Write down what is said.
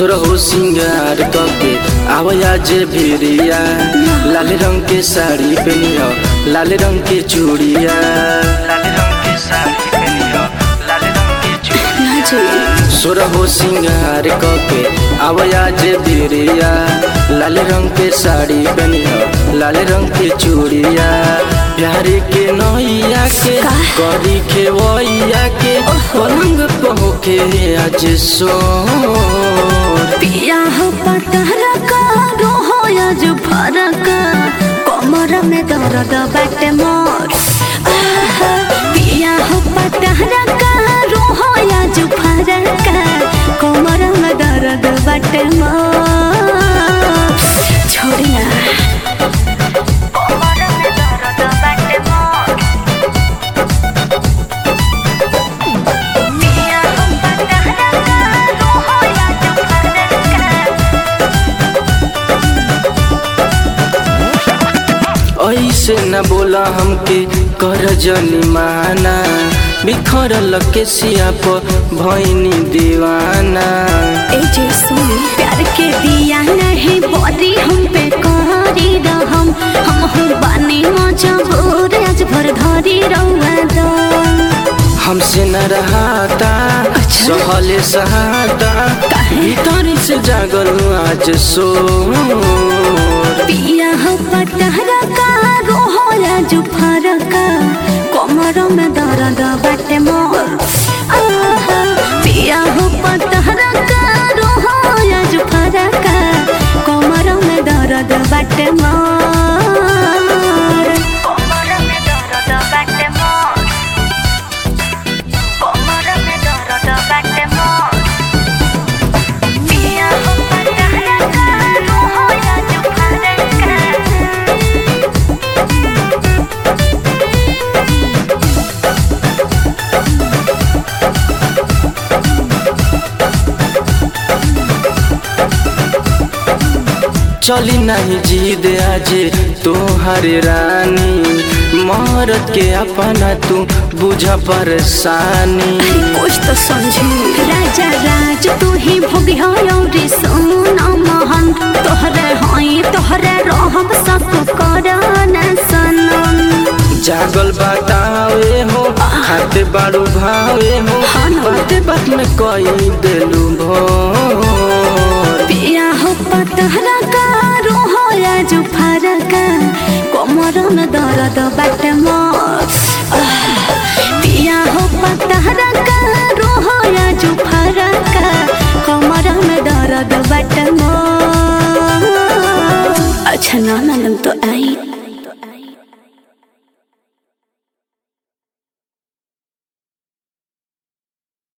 सुरहु सिंगार कके आवया जे भिरिया लाल रंग के साड़ी पहनियो लाल रंग के चूड़िया लाल रंग के साड़ी पहनियो लाल रंग के चूड़िया ना जी सुरहु सिंगार कके आवया जे भिरिया लाल रंग के साड़ी पहनियो लाल रंग के चूड़िया प्यारे के नैया के का? करी खेवैया के पलंग पहुके आज सोर पिया हो पतहरा का रोहो आज फरक कमर में दर्द बाटे मोर आहा, पिया हो पतहरा का रोहो आज फरक कमर में दर्द बाटे मोर छोड़िया कमर में दर्द बाटे मोर पिया हो पतहरा का रोहो आज फरक ऐसे न बोला हमके कर जनी माना बिखरल के सिया पर भैनी दीवाना ए जे सुन प्यार के दिया नहीं बोरी हम पे करी रहम हम हो बानी मजबूर आज भर धरी रहुआ दो हमसे न रहाता अच्छा। सहले सहाता काहे? भीतर से जागल आज सो पिया हो पतहरा का रोहो आज फरक कमर में दर्द बाटे मोर आहा, पिया हो पतहरा का रोहो आज फरक कमर में दर्द बाटे मोर कमर में दर्द बाटे मोर कमर में दर्द बाटे मोर पिया हो पतहरा का रोहो आज फरक चली नहीं जीद आज तोहर रानी मरद के अपना तू बुझ परेशानी कुछ तो समझी राजा राज तू ही भोगी हो रे सोना मोहन तोहरे हई तोहरे रहब सब करना सनम जागल बतावे हो खाते बाड़ू भावे हो हाँ ना। बाते बात में कई देलू भोर पिया हो पतहरा का रोहो आज फरक कमर में दर्द बाटे मोर आह, पिया हो पतहरा का रोहो आज फरक कमर में दर्द बाटे मोर अच्छा ना ना तो आई